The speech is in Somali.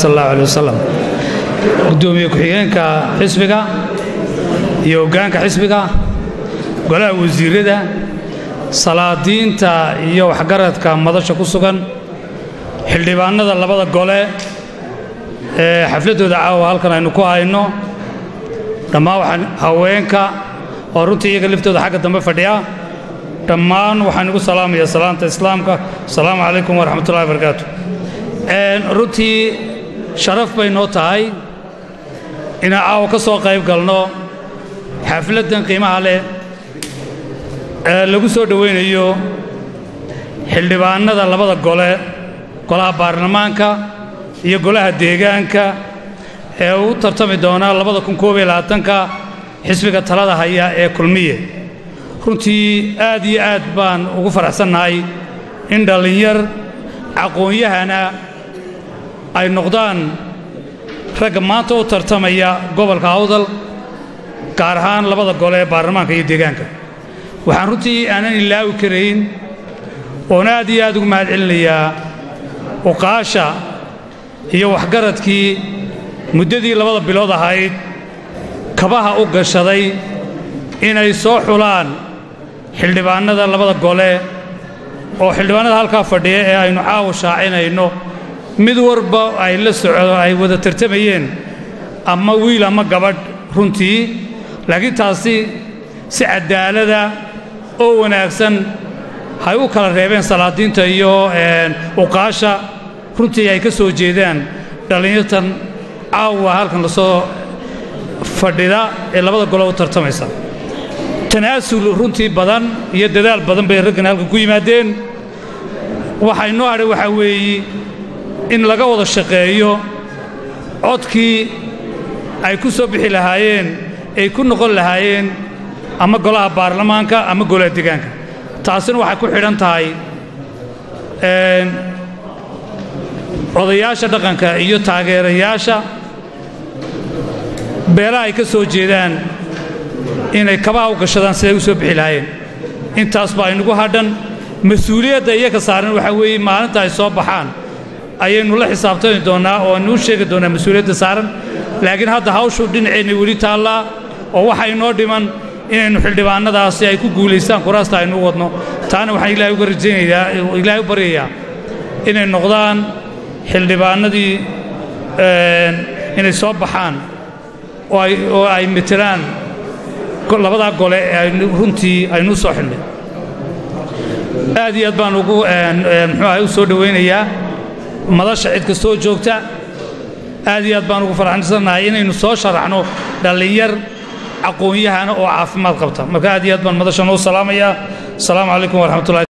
sal allahu aleh wasalam guddoomiye ku-xigeenka xisbiga iyo hoggaanka xisbiga golaha wasiirada salaadiinta iyo waxgaradka madasha ku sugan xildhibaanada labada gole ee xafladdooda caawa halkan aynu ku hayno dhammaan waxaan haweenka oo runtii iyaga liftooda xagga dambe fadhiya dhammaan waxaan igu salaamayaa salaanta islaamka asalaamu calaykum waraxmatullahi barakaatu runtii sharaf bay noo tahay inaan caawa ka soo qayb galno xafladdan qiimaha leh ee lagu soo dhowaynayo xildhibaanada labada gole golaha baarlamaanka iyo golaha deegaanka ee u tartami doona labada kun koob iyo labaatanka xisbiga talada haya ee kulmiye runtii aad iyo aad baan ugu faraxsannahay in dhallinyar aqoon-yahana ay noqdaan ragga maanta u tartamaya gobolka awdal gaar ahaan labada gole ee baarlamaanka iyo deegaanka waxaan runtii aanan ilaawi karayn oon aad iyo aad ugu mahad celinayaa uqaasha iyo waxgaradkii muddadii labada bilood ahayd kabaha u gashaday inay soo xulaan xildhibaannada labada gole oo xildhibaannada halkaa fadhiya ee aynu caawa shaacinayno mid warba ay la socdo ay wada tartamayeen ama wiil ama gabadh runtii laakiin taasi si cadaalada oo wanaagsan hay u kala reebeen salaadiinta iyo uqaasha runtii ay ka soo jeedaan dhallinyartan caawa halkan lasoo fadhida ee labada gole u tartamaysa tanaasul runtii badan iyo dadaal badan bay raggan halkan ku yimaadeen waxaa inoo hadhay waxaa weeye in laga wada shaqeeyo codkii ay ku soo bixi lahaayeen ay ku noqon lahaayeen ama golaha baarlamaanka ama golaha deegaanka taasina waxay ku xidhan tahay odayaasha dhaqanka iyo taageerayaasha beelaha ay ka soo jeedaan inay kabaha u gashadaan siday u soo bixi lahaayeen intaas baa aynugu hadhan mas-uuliyadda iyaga saaran waxaa weeye maalinta ay soo baxaan ayaynu la xisaabtami doonnaa oo aynu u sheegi doonnaa mas-uuliyadda saaran laakiin hadda hawshu dhinaceenna weli taallaa oo waxa inoo dhiman inaynu xildhibaannadaasi ay ku guulaystaan kuraasta aynu u wadno taana waxaan ilaahay uga rajaynayaa ilaahay u baryayaa inay noqdaan xildhibaannadii inay soo baxaan oo ay metelaan labadaa gole ee runtii aynu u soo xidhnay aad iyo aad baan ugu muxuu ahay u soo dhowaynayaa madasha cid kastoo joogta aad iyo aad baan ugu faraxsannahay inaynu soo sharaxno dhallinyar aqoon-yahana oo caafimaad qabta marka aad iyo aad baan madasha noo salaamayaa asalaamu calaykum waraxmatullahi